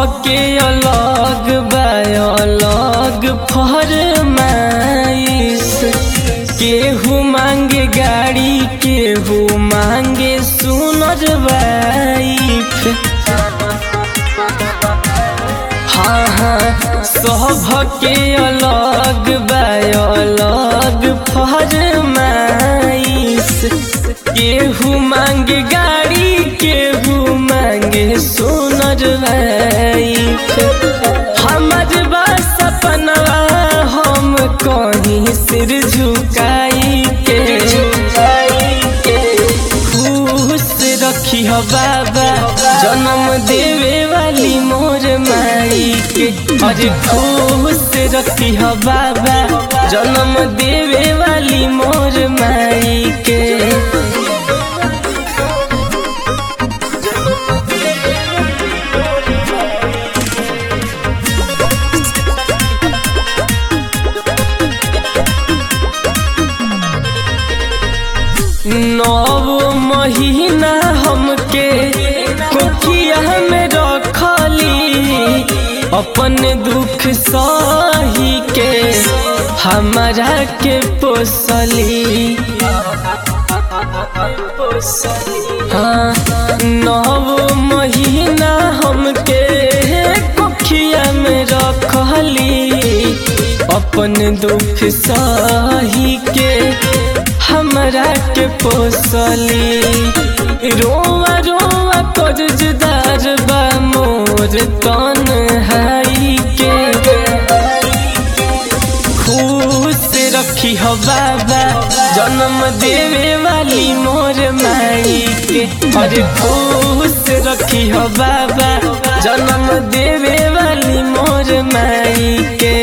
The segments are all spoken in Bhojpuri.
के अलग बा अलग फरमाइश केहू मांगे गाड़ी केहू मांगे सुनर वाइफ हाँ हाँ सब के अलग बा अलग फरमाइश केहू मांगे गाड़ी केहू मांगे सुनर वाइफ हमर बा सपनवा हम कहीं सिर झुकाई के खुश रखी हो बाबा जन्म देवे वाली मोर माई के अरे खुश रखी हो बाबा जन्म देवे वाली मोर माई के नौ महीना हमके कोठिया में रखली अपन दुख सही के हमारा के पोसली हाँ नौ महीना हमके कोठिया में रखली अपन दुख सही के हमरा के पोसली रोआ रोआ कर्जदार बा मोर तन हाई के खुश रखी हो बाबा जन्म देवे वाली मोर माई के अरे खुश रखी हो बाबा जन्म देवे वाली मोर माई के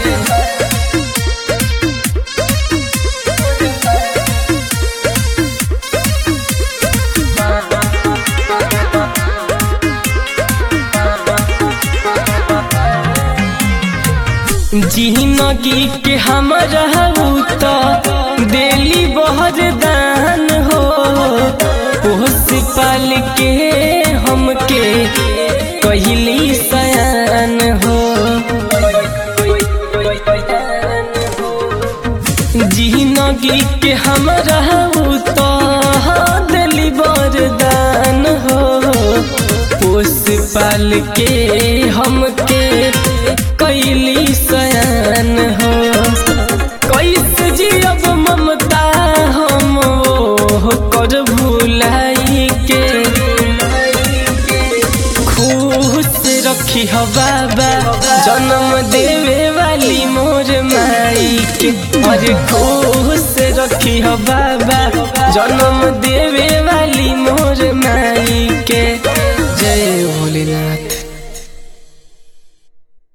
जिंदगी के हमारा तो दिली बहुत दान हो पोस पाल के हमके कहली सयान हो जिंदगी के हमारा तो दिली बरदान हो पोस पाल के हमके कैली सयान हो कैसे जियब ममता हम वो कर भुलाई के खुश रखी हो बाबा जन्म देवे वाली मोर माई के अरे खुश रखी हो बाबा जन्म देवे वाली मोर